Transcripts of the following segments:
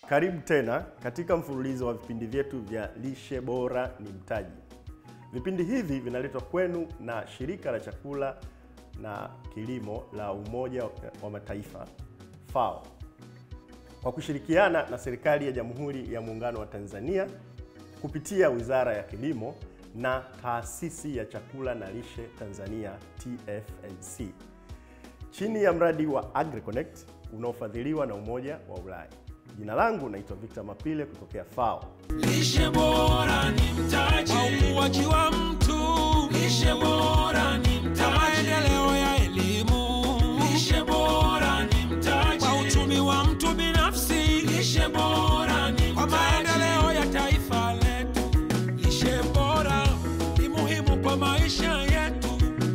Karibu tena katika mfululizo wa vipindi vyetu vya Lishe Bora ni Mtaji. Vipindi hivi vinaletwa kwenu na Shirika la Chakula na Kilimo la Umoja wa Mataifa FAO kwa kushirikiana na serikali ya Jamhuri ya Muungano wa Tanzania kupitia Wizara ya Kilimo na Taasisi ya Chakula na Lishe Tanzania TFNC chini ya mradi wa AgriConnect unaofadhiliwa na Umoja wa Ulaya. Jina langu naitwa Victor Mapile kutokea FAO. Lishe bora ni mtaji kwa ukuaji wa mtu. Lishe bora ni mtaji kwa maendeleo ya elimu. Lishe bora ni mtaji kwa uchumi wa mtu binafsi. Lishe bora ni mtaji kwa maendeleo ya taifa letu. Lishe bora ni muhimu kwa maisha yetu.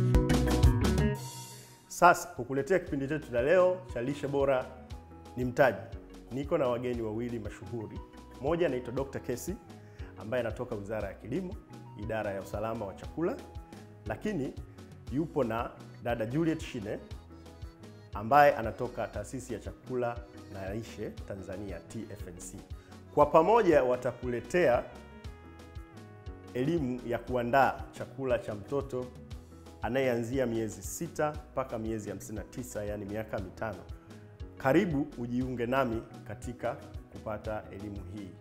Sasa kukuletea kipindi chetu cha leo cha lishe bora ni mtaji, niko na wageni wawili mashuhuri. Mmoja anaitwa Dr. Kesi ambaye anatoka Wizara ya Kilimo, idara ya usalama wa chakula, lakini yupo na dada Juliet Shine ambaye anatoka taasisi ya chakula na lishe Tanzania TFNC. Kwa pamoja watakuletea elimu ya kuandaa chakula cha mtoto anayeanzia miezi sita mpaka miezi 59, yaani miaka mitano. Karibu ujiunge nami katika kupata elimu hii.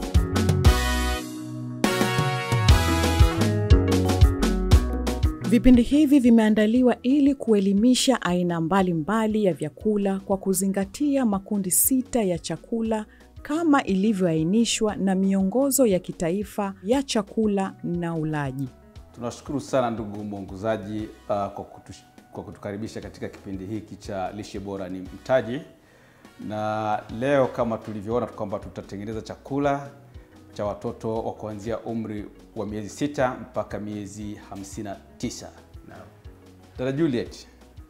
Vipindi hivi vimeandaliwa ili kuelimisha aina mbalimbali ya vyakula kwa kuzingatia makundi sita ya chakula kama ilivyoainishwa na miongozo ya kitaifa ya chakula na ulaji. Tunashukuru sana ndugu mwongozaji uh, kwa, kutu, kwa kutukaribisha katika kipindi hiki cha lishe bora ni mtaji, na leo kama tulivyoona kwamba tutatengeneza chakula cha watoto wa kuanzia umri wa miezi sita mpaka miezi 59. Dada Juliet,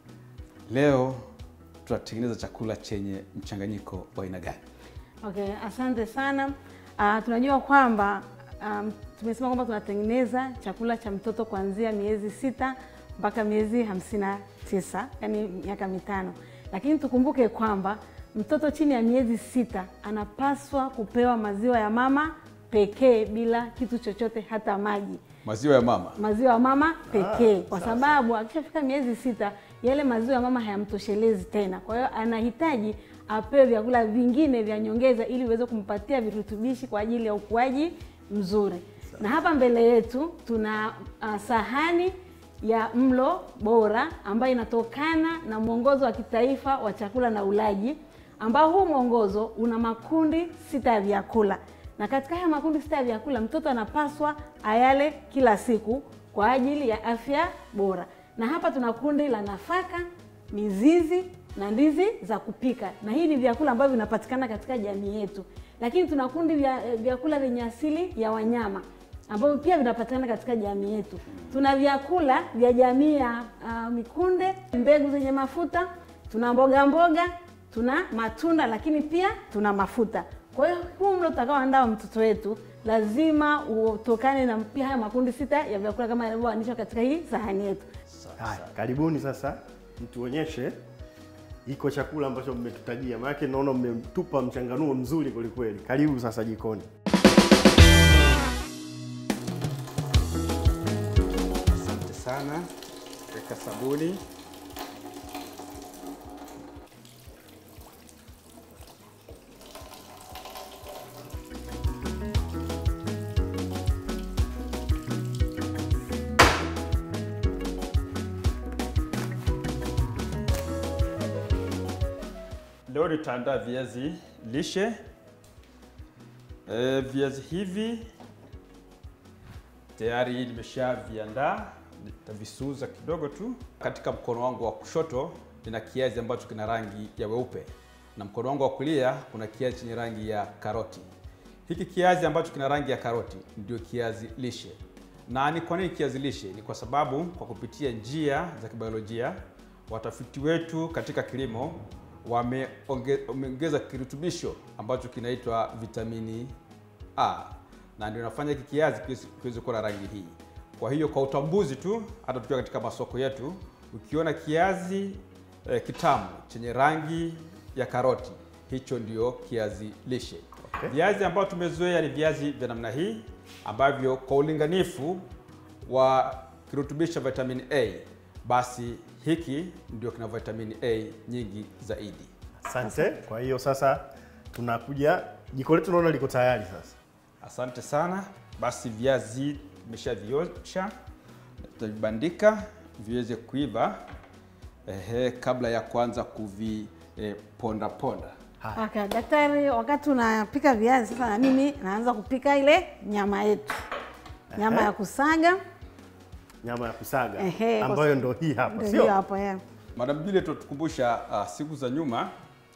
leo tutatengeneza chakula chenye mchanganyiko wa aina gani? Okay, asante sana. Uh, tunajua kwamba um, tumesema kwamba tunatengeneza chakula cha mtoto kuanzia miezi sita mpaka miezi hamsini na tisa yani miaka mitano, lakini tukumbuke kwamba mtoto chini ya miezi sita anapaswa kupewa maziwa ya mama pekee bila kitu chochote, hata maji. Maziwa ya mama. Maziwa ya mama pekee, Ah, kwa sasa. sababu akishafika miezi sita yale maziwa ya mama hayamtoshelezi tena. Kwa hiyo anahitaji apewe vyakula vingine vya nyongeza ili iweze kumpatia virutubishi kwa ajili ya ukuaji mzuri. Na hapa mbele yetu tuna uh, sahani ya mlo bora ambayo inatokana na mwongozo wa kitaifa wa chakula na ulaji, ambao huu mwongozo una makundi sita ya vyakula, na katika haya makundi sita ya vyakula mtoto anapaswa ayale kila siku kwa ajili ya afya bora. Na hapa tuna kundi la nafaka, mizizi na ndizi za kupika, na hii ni vyakula ambavyo vinapatikana katika jamii yetu. Lakini tuna kundi vya eh, vyakula vyenye asili ya wanyama ambavyo pia vinapatikana katika jamii yetu. Tuna vyakula vya jamii ya ah, mikunde, mbegu zenye mafuta, tuna mboga mboga, tuna matunda, lakini pia tuna mafuta. Kwa hiyo huu mlo utakaoandaa mtoto wetu lazima utokane na pia haya makundi sita ya vyakula kama yanavyoanishwa katika hii sahani yetu. Haya, karibuni sasa mtuonyeshe iko chakula ambacho mmetutajia, maanake naona mmetupa mchanganuo mzuri kwelikweli. Karibu sasa jikoni. Asante sana. Weka sabuni. Leo nitaandaa viazi lishe. E, viazi hivi tayari nimeshaviandaa, nitavisuuza kidogo tu. Katika mkono wangu wa kushoto nina kiazi ambacho kina rangi ya weupe na mkono wangu wa kulia kuna kiazi chenye rangi ya karoti. Hiki kiazi ambacho kina rangi ya karoti ndio kiazi lishe. Na ni kwa nini kiazi lishe? Ni kwa sababu kwa kupitia njia za kibiolojia watafiti wetu katika kilimo wameonge- wameongeza kirutubisho ambacho kinaitwa vitamini A na ndio inafanya hiki kiazi kiweze- kiweze kuwa na rangi hii. Kwa hiyo kwa utambuzi tu, hata tukiwa katika masoko yetu, ukiona kiazi eh, kitamu chenye rangi ya karoti, hicho ndio kiazi lishe. Okay. Viazi ambavyo tumezoea ni viazi vya namna hii ambavyo kwa ulinganifu wa kirutubisho vitamini A, basi hiki ndio kina vitamini A nyingi zaidi. Asante. Kwa hiyo sasa tunakuja jiko letu, naona liko tayari sasa. Asante sana. Basi viazi tumeshaviosha, tutavibandika viweze kuiva ehe, kabla ya kuanza kuviponda ponda. Okay, daktari, wakati unapika viazi sasa, na mimi naanza kupika ile nyama yetu, nyama Ehe. ya kusaga Nyama ya kusaga Ehe, kwa ambayo sa- ndo hii hapa, ndio hiyo sio? hapo ya. Madam Juliet tutukumbusha uh, siku za nyuma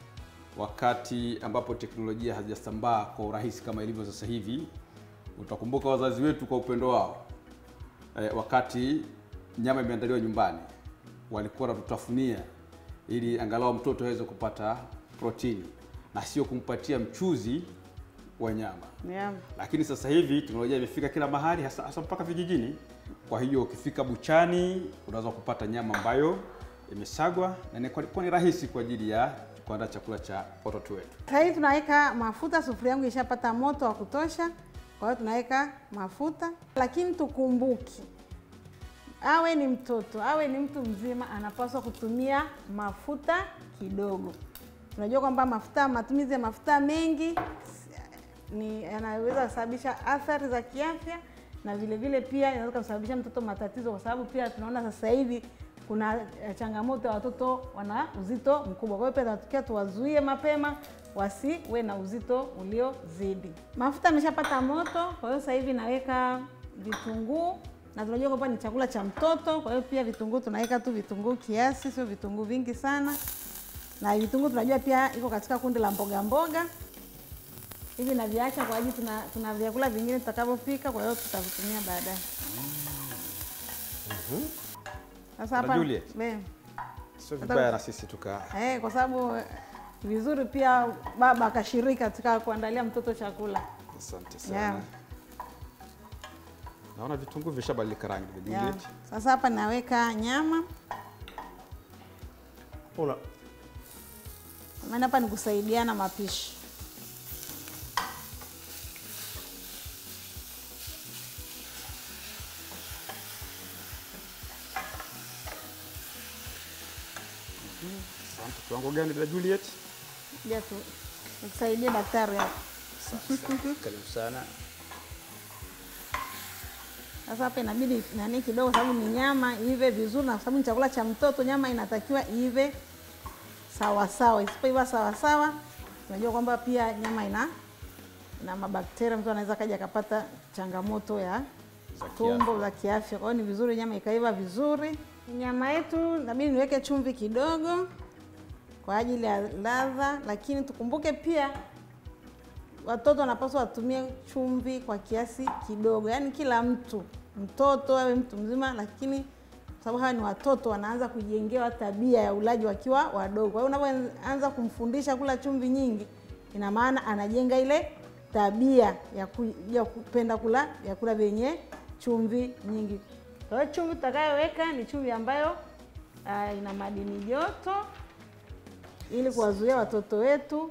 wakati ambapo teknolojia hazijasambaa kwa urahisi kama ilivyo sasa hivi. Utakumbuka wazazi wetu kwa upendo wao eh, wakati nyama imeandaliwa nyumbani walikuwa wanatutafunia ili angalau mtoto aweze kupata protini na sio kumpatia mchuzi wa nyama Yeah. lakini sasa hivi teknolojia imefika kila mahali hasa, hasa mpaka vijijini. Kwa hiyo ukifika buchani unaweza kupata nyama ambayo imesagwa na inakuwa ni rahisi kwa ajili ya kuandaa chakula cha watoto wetu. Sasa hivi tunaweka mafuta, sufuria yangu ishapata moto wa kutosha, kwa hiyo tunaweka mafuta, lakini tukumbuki, awe ni mtoto awe ni mtu mzima, anapaswa kutumia mafuta kidogo. Tunajua kwamba mafuta, matumizi ya mafuta mengi ni yanaweza kusababisha athari za kiafya na vile vile pia inaweza kusababisha mtoto matatizo, kwa sababu pia tunaona sasa hivi kuna eh, changamoto ya watoto wana uzito mkubwa. Kwa hiyo pia tunatakiwa tuwazuie mapema wasiwe na uzito uliozidi. Mafuta ameshapata moto, kwa hiyo sasa hivi naweka vitunguu na tunajua kwamba ni chakula cha mtoto, kwa hiyo pia vitunguu tunaweka tu vitunguu kiasi, sio vitunguu vingi sana, na vitunguu tunajua pia iko katika kundi la mboga mboga hivi naviacha kwa ajili tuna, tuna vyakula vingine tutakavyopika, kwa hiyo tutavitumia baadaye. Sasa hapa Juliet. be- Sio vibaya na sisi tuka eh, kwa sababu eh, vizuri pia baba akashiriki katika kuandalia mtoto chakula. asante sana. Yeah. Naona vitunguu vishabadilika rangi vya Yeah. Juliet. Sasa hapa naweka nyama, Una, maana hapa ni kusaidiana mapishi. Asante. Kiwango gani dada Juliet? Ja tu nikusaidie daktari hapa. Karibu sana. Sasa hapa inabidi nani kidogo, sababu ni nyama iive vizuri, na kwa sababu ni chakula cha mtoto, nyama inatakiwa iive sawa sawa. Isipoiva sawa sawa, tunajua kwamba pia nyama ina na mabakteria, mtu anaweza kaja akapata changamoto ya Za tumbo za kiafya. Kwa hiyo ni vizuri nyama ikaiva vizuri. Nyama yetu inabidi niweke chumvi kidogo kwa ajili ya ladha, lakini tukumbuke pia watoto wanapaswa watumie chumvi kwa kiasi kidogo, yaani kila mtu, mtoto awe mtu mzima, lakini kwa sababu hawa ni watoto, wanaanza kujengewa tabia ya ulaji wakiwa wadogo. Kwa hiyo unapoanza kumfundisha kula chumvi nyingi, ina maana anajenga ile tabia ya, ku, ya kupenda kula vyakula vyenye chumvi nyingi. Kwa hiyo chumvi tutakayoweka ni chumvi ambayo uh, ina madini joto ili kuwazuia watoto wetu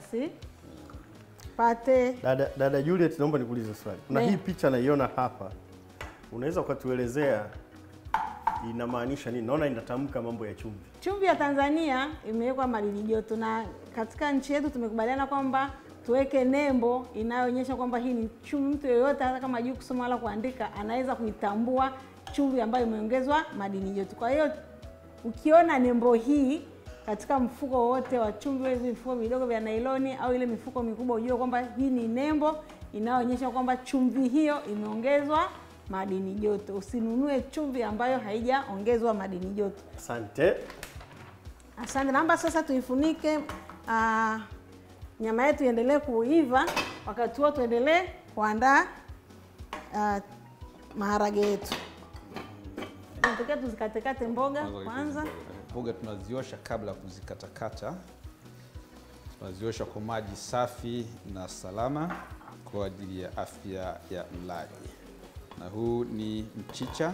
wasipate dada, dada Juliet, naomba nikuulize swali. Kuna Ne. hii picha naiona hapa, unaweza ukatuelezea inamaanisha nini? Naona inatamka mambo ya chumvi. Chumvi ya Tanzania imewekwa madini joto, na katika nchi yetu tumekubaliana kwamba tuweke nembo inayoonyesha kwamba hii ni chumvi. Mtu yeyote hata kama hajui kusoma wala kuandika anaweza kuitambua chumvi ambayo imeongezwa madini joto. Kwa hiyo ukiona nembo hii katika mfuko wowote wa chumvi, hivi mifuko midogo vya nailoni au ile mifuko mikubwa, ujue kwamba hii ni nembo inayoonyesha kwamba chumvi hiyo imeongezwa madini joto. Usinunue chumvi ambayo haijaongezwa madini joto. Asante. Asante, naomba sasa tuifunike ah, nyama yetu iendelee kuiva. Wakati huo tuendelee kuandaa ah, maharage yetu. Tunatakiwa tuzikatekate mboga kwanza. Mboga tunaziosha kabla ya kuzikatakata. Tunaziosha kwa maji safi na salama kwa ajili ya afya ya mlaji. Na huu ni mchicha,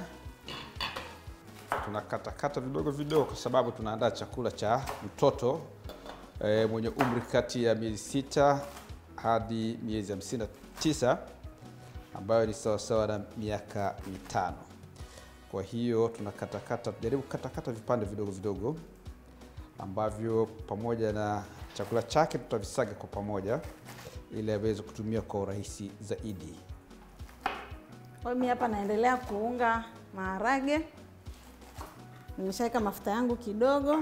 tunakatakata vidogo vidogo kwa sababu tunaandaa chakula cha mtoto e, mwenye umri kati ya miezi sita hadi miezi 59 ambayo ni sawasawa na miaka mitano. Kwa hiyo tunakatakata, jaribu kukatakata vipande vidogo vidogo ambavyo pamoja na chakula chake tutavisaga kwa pamoja ili aweze kutumia kwa urahisi zaidi. Kwa hiyo mimi hapa naendelea kuunga maharage. Nimeshaweka mafuta yangu kidogo.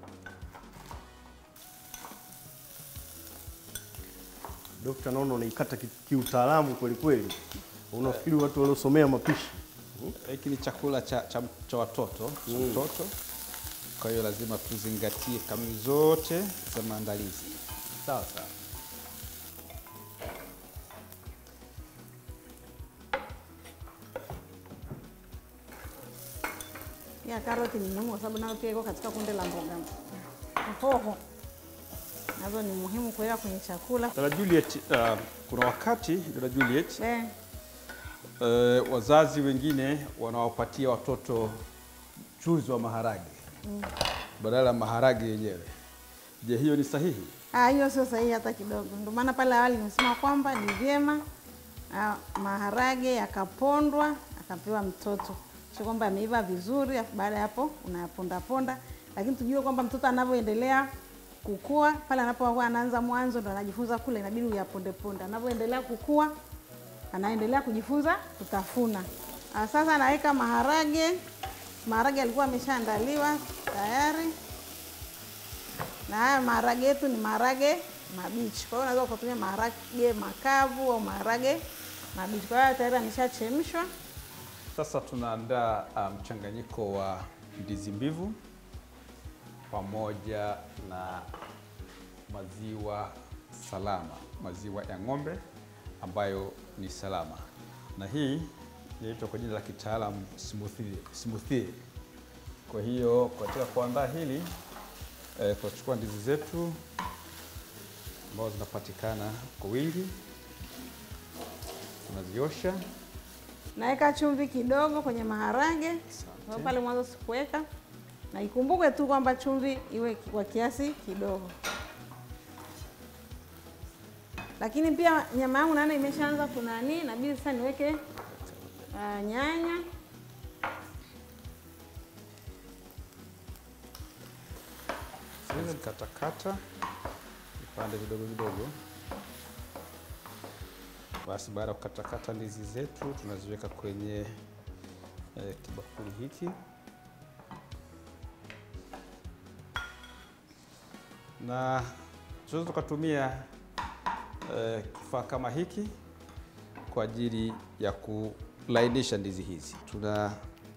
Dokta, naona unaikata ki- kiutaalamu kweli kweli. Unafikiri watu waliosomea mapishi Hiki ni chakula cha, cha, cha watoto cha mtoto, kwa hiyo lazima tuzingatie kanuni zote za maandalizi. sawa sawa. Pia karoti ni muhimu kwa sababu nayo pia iko katika kundi la mboga. Hoho nazo ni muhimu kuweka kwenye chakula. Dada Juliet, uh, kuna wakati dada Juliet, Eh, uh, wazazi wengine wanawapatia watoto mchuzi wa maharage badala ya maharage yenyewe. Je, hiyo ni sahihi? ah, hiyo sio sahihi hata kidogo. Ndio maana pale awali nimesema kwamba ni vyema ah, maharage yakapondwa akapewa mtoto, sio kwamba yameiva vizuri, afu baada ya hapo unayaponda ponda, lakini tujue kwamba mtoto anavyoendelea kukua pale anapokuwa anaanza mwanzo ndo anajifunza kula, inabidi uyaponde ponde. Anavyoendelea kukua anaendelea kujifunza kutafuna. Ah, Sasa naweka maharage. Maharage yalikuwa ameshaandaliwa tayari, na haya maharage yetu ni maharage mabichi. Kwa hiyo unaweza ukatumia maharage makavu au maharage mabichi. Kwa hiyo tayari ameshachemshwa. Sasa tunaandaa uh, mchanganyiko wa ndizi mbivu pamoja na maziwa salama, maziwa ya ng'ombe ambayo ni salama, na hii inaitwa kwa jina la kitaalamu smoothie. smoothie. Kwa hiyo katika kuandaa hili eh, tutachukua ndizi zetu ambazo zinapatikana kwa wingi, tunaziosha Naweka chumvi kidogo kwenye maharage. Kwa pale mwanzo sikuweka, na ikumbuke tu kwamba chumvi iwe kwa kiasi kidogo. Lakini pia nyama yangu naona imeshaanza kunani, inabidi sasa niweke uh, nyanya katakata vipande vidogo vidogo. Basi baada ya kukatakata ndizi zetu tunaziweka kwenye eh, kibakuli hiki na tunaweza tukatumia eh, kifaa kama hiki kwa ajili ya kulainisha ndizi hizi. Tuna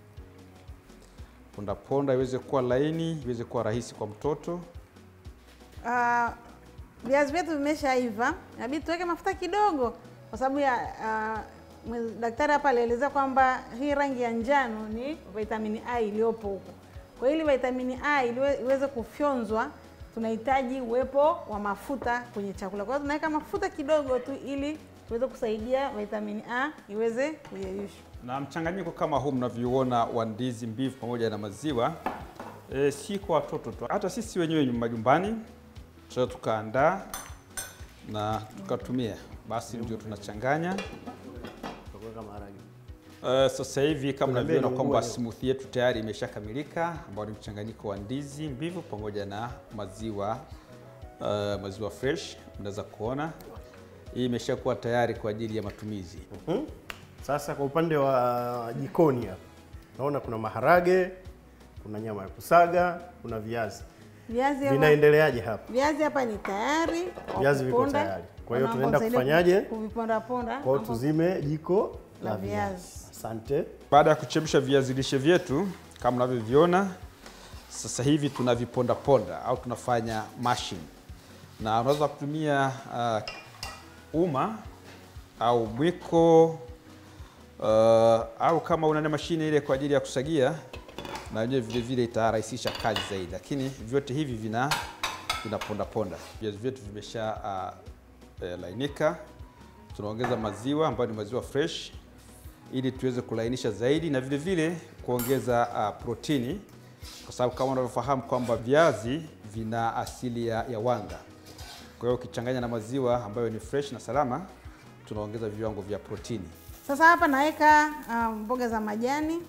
ponda ponda iweze kuwa laini, iweze kuwa rahisi kwa mtoto. Ah, viazi vyetu vimeshaiva, inabidi tuweke mafuta kidogo, kwa sababu ya ah, mwe- daktari hapa alielezea kwamba hii rangi ya njano ni vitamini A iliyopo huko. Kwa hiyo ili vitamini A iliwe- iweze kufyonzwa, tunahitaji uwepo wa mafuta kwenye chakula. Kwa hiyo tunaweka mafuta kidogo tu ili tuweze kusaidia vitamini A iweze kuyeyushwa. Na mchanganyiko kama huu mnavyoona wa ndizi mbivu pamoja na maziwa e, si kwa watoto tu, hata sisi wenyewe majumbani tunaweza tukaandaa na tukatumia. Basi ndio tunachanganya. Tutakuweka maharage. Uh, sasa hivi kama Kuna unavyoona mbegu kwamba nguo. smoothie yetu tayari imeshakamilika, ambao ni mchanganyiko wa ndizi mbivu pamoja na maziwa uh, maziwa fresh. Unaweza kuona hii imeshakuwa tayari kwa ajili ya matumizi. Mhm. Sasa kwa upande wa jikoni hapa naona kuna maharage, kuna nyama ya kusaga, kuna viazi. Viazi hapa, Vinaendeleaje hapa? viazi hapa ni tayari kwa Viazi viko kuponda. tayari. Kwa hiyo Naomba tunaenda usaidie kufanyaje? Kuviponda ponda. Kwa hiyo Naomba- tuzime jiko La la viazi. viazi. Asante. Baada ya kuchemsha viazi lishe vyetu kama mnavyoviona, sasa hivi tunaviponda ponda au tunafanya mashing, na unaweza kutumia uh, uma au mwiko uh, au kama una mashine ile kwa ajili ya kusagia, na yenyewe vile vile itarahisisha kazi zaidi, lakini vyote hivi vina vinaponda ponda. Viazi vyetu vimesha uh, eh, lainika. Tunaongeza maziwa ambayo ni maziwa fresh ili tuweze kulainisha zaidi na vile vile kuongeza uh, protini, kwa sababu kama unavyofahamu kwamba viazi vina asili ya, ya wanga. Kwa hiyo ukichanganya na maziwa ambayo ni fresh na salama, tunaongeza viwango vya protini. Sasa hapa naweka uh, mboga za majani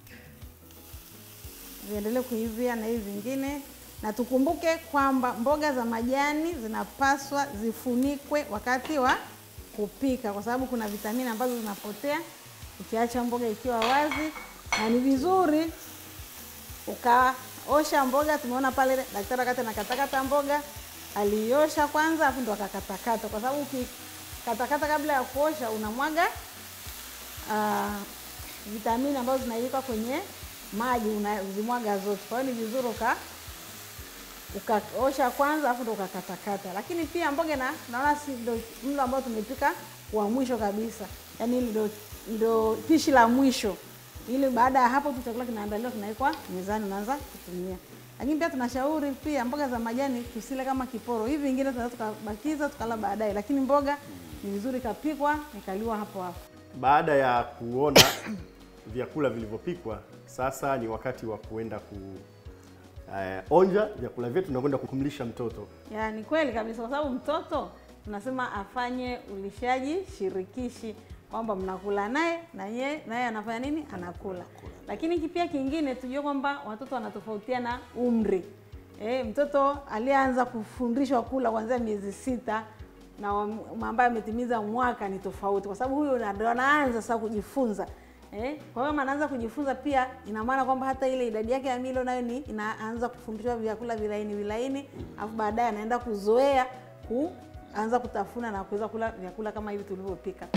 viendelee kuivia na hivi vingine, na tukumbuke kwamba mboga za majani zinapaswa zifunikwe wakati wa kupika, kwa sababu kuna vitamini ambazo zinapotea ukiacha mboga ikiwa wazi, na ni vizuri ukaosha mboga. Tumeona pale daktari wakati anakatakata mboga aliosha kwanza, afu ndo akakatakata, kwa sababu ukikatakata kabla ya kuosha unamwaga uh, vitamini ambazo zinailika kwenye maji unazimwaga zote. Kwa hiyo ni vizuri uka ukaosha kwanza afu ndo ukakatakata. Lakini pia mboga na naona si ndo mlo ambao tumepika wa mwisho kabisa, yaani ndo, ndo pishi la mwisho, ili baada ya hapo tu chakula kinaandaliwa kinawekwa mezani, unaanza kutumia. Lakini pia tunashauri pia mboga za majani tusile kama kiporo, hivi vingine tunaweza tukabakiza tukala baadaye, lakini mboga ni vizuri ikapikwa ikaliwa hapo hapo. Baada ya kuona vyakula vilivyopikwa, sasa ni wakati wa kuenda ku eh, onja vyakula vyetu na kwenda kumlisha mtoto. Ya, ni kweli kabisa, kwa sababu mtoto tunasema afanye ulishaji shirikishi, kwamba mnakula naye na yeye naye anafanya nini? Anakula. Lakini pia kingine tujue kwamba watoto wanatofautiana umri. E, mtoto aliyeanza kufundishwa kula kuanzia miezi sita na wa- ambaye ametimiza mwaka ni tofauti, kwa sababu huyu ndo anaanza sasa kujifunza. Eh, kwa hiyo anaanza kujifunza pia, ina maana kwamba hata ile idadi yake ya milo nayo ni inaanza kufundishwa vyakula vilaini vilaini, alafu baadaye anaenda kuzoea kuanza kutafuna na kuweza kula vyakula kama hivi tulivyopika.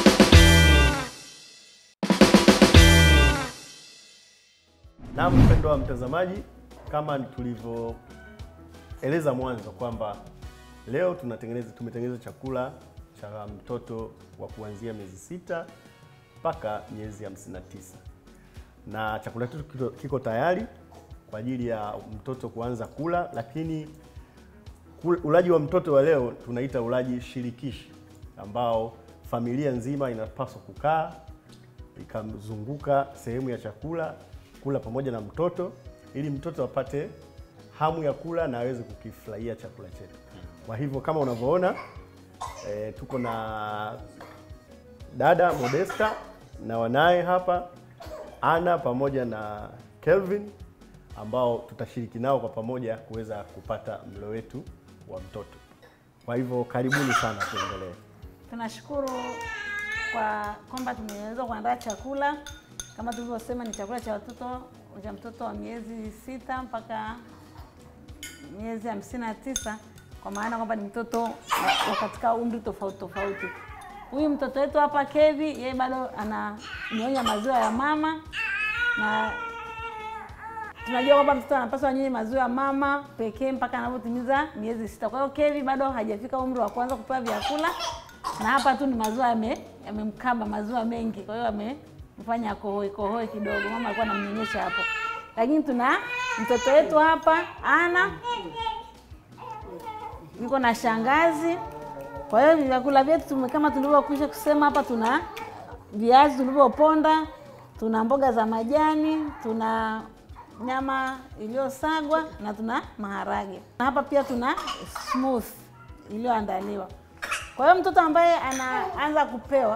Na mpendo wa mtazamaji, kama tulivyoeleza mwanzo kwamba leo tunatengeneza tumetengeneza chakula cha mtoto wa kuanzia miezi sita mpaka miezi 59 na chakula chetu kiko, kiko tayari kwa ajili ya mtoto kuanza kula, lakini kul- ulaji wa mtoto wa leo tunaita ulaji shirikishi ambao familia nzima inapaswa kukaa ikamzunguka sehemu ya chakula kula pamoja na mtoto ili mtoto apate hamu ya kula na aweze kukifurahia chakula chetu. Kwa hivyo kama unavyoona e, tuko na dada Modesta na wanaye hapa Ana pamoja na Kelvin ambao tutashiriki nao kwa pamoja kuweza kupata mlo wetu wa mtoto. Kwa hivyo karibuni sana, tuendelee. Tunashukuru kwa kwamba tumeweza kuandaa chakula kama tulivyosema, ni chakula cha watoto cha mtoto wa miezi sita mpaka miezi hamsini na tisa kwa maana kwamba ni mtoto wa wa katika umri tofauti tofauti. Huyu mtoto wetu hapa Kevi, yeye bado ananyonya maziwa ya mama na tunajua kwamba mtoto anapaswa anyonye maziwa ya mama pekee mpaka anapotimiza miezi sita. Kwa hiyo Kevi bado hajafika umri wa kuanza kupewa vyakula, na hapa tu ni maziwa yame yamemkaba maziwa mengi, kwa hiyo amemfanya akohoe kohoe kidogo. Mama alikuwa anamnyonyesha hapo, lakini tuna mtoto wetu hapa Ana yuko na shangazi. Kwa hiyo vyakula vyetu tume- kama tulivyokwisha kusema hapa, tuna viazi tulivyoponda, tuna mboga za majani, tuna nyama iliyosagwa na tuna maharage, na hapa pia tuna smooth iliyoandaliwa. Kwa hiyo mtoto ambaye anaanza kupewa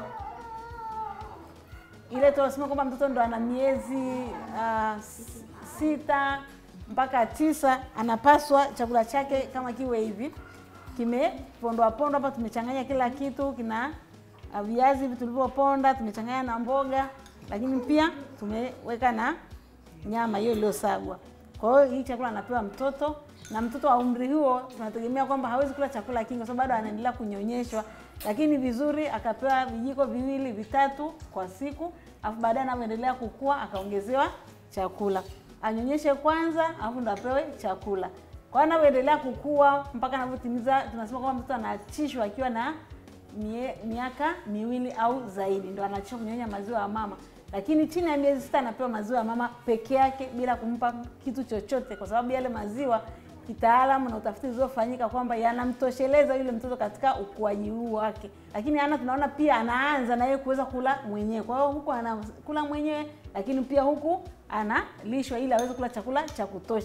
ile tunasema kwamba mtoto ndo ana miezi uh, sita mpaka tisa, anapaswa chakula chake kama kiwe hivi kimepondwa pondwa. Hapa tumechanganya kila kitu, kina uh, viazi hivi tulivyoponda, tumechanganya na mboga, lakini pia tumeweka na nyama hiyo iliyosagwa. Kwa hiyo hii chakula anapewa mtoto, na mtoto wa umri huo tunategemea kwamba hawezi kula chakula kingi, kwa sababu bado anaendelea kunyonyeshwa, lakini vizuri akapewa vijiko viwili vitatu kwa siku, alafu baadaye anavyoendelea kukua akaongezewa chakula, anyonyeshe kwanza, alafu ndo apewe chakula. Kwa hiyo anavyoendelea kukua mpaka anavyotimiza, tunasema kwamba mtoto anaachishwa akiwa na mie, miaka miwili au zaidi, ndo anaachishwa kunyonya maziwa ya mama lakini chini ya miezi sita anapewa maziwa ya mama peke yake bila kumpa kitu chochote, kwa sababu yale maziwa kitaalamu na utafiti uliofanyika kwamba yanamtosheleza yule mtoto katika ukuaji huu wake. Lakini ana tunaona pia anaanza na yeye kuweza kula mwenyewe, kwa hiyo huku anakula mwenyewe, lakini pia huku analishwa ili aweze kula chakula cha kutosha.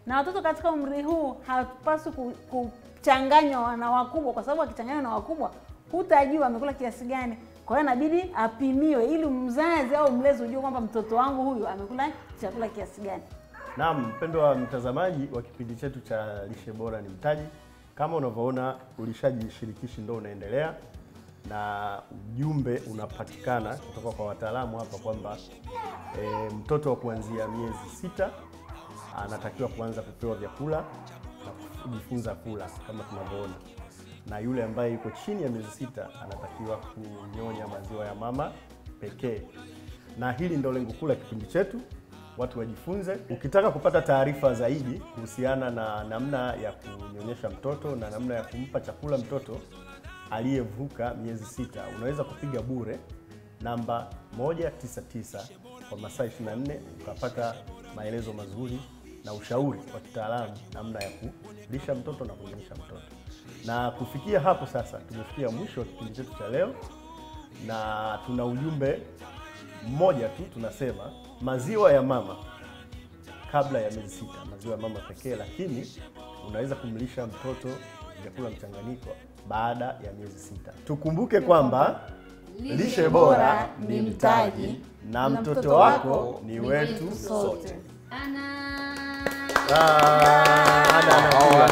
na watoto katika umri huu hawapaswi ku- kuchanganywa na wakubwa, kwa sababu akichanganywa na wakubwa hutajua amekula kiasi gani. Kwa hiyo inabidi apimiwe, ili mzazi au mlezi ujue kwamba mtoto wangu huyu amekula chakula kiasi gani. Naam, mpendo wa mtazamaji wa kipindi chetu cha lishe bora ni mtaji. Kama unavyoona ulishaji shirikishi ndo unaendelea na ujumbe unapatikana kutoka kwa wataalamu hapa kwamba e, mtoto wa kuanzia miezi sita anatakiwa kuanza kupewa vyakula na kujifunza kula kama tunavyoona, na yule ambaye yuko chini ya miezi sita anatakiwa kunyonya maziwa ya mama pekee, na hili ndo lengo kuu la kipindi chetu watu wajifunze. Ukitaka kupata taarifa zaidi kuhusiana na namna ya kunyonyesha mtoto na namna ya kumpa chakula mtoto aliyevuka miezi sita, unaweza kupiga bure namba 199 kwa masaa 24 ukapata maelezo mazuri na ushauri wa kitaalamu namna ya kulisha mtoto na kunyonyesha mtoto. Na kufikia hapo sasa, tumefikia mwisho wa kipindi chetu cha leo, na tuna ujumbe mmoja tu, tunasema maziwa ya mama kabla ya miezi sita, maziwa ya mama pekee, lakini unaweza kumlisha mtoto vyakula mchanganyiko baada ya miezi sita. Tukumbuke kwamba lishe bora ni mtaji na mtoto wako ni wetu sote. Ah, ana- ana-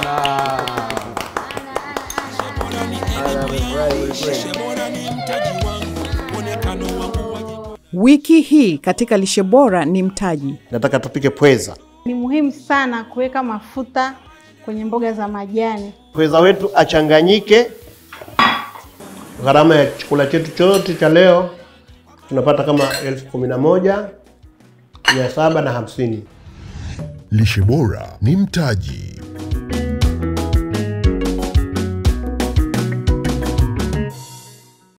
lishe bora ni mtaji wangu mwonekano wangu waje Wiki hii katika lishe bora ni mtaji. nataka tupike pweza. Ni muhimu sana kuweka mafuta kwenye mboga za majani. Pweza wetu achanganyike. Gharama ya chakula chetu chote cha leo tunapata kama elfu kumi na moja mia saba na hamsini. Lishe bora ni mtaji.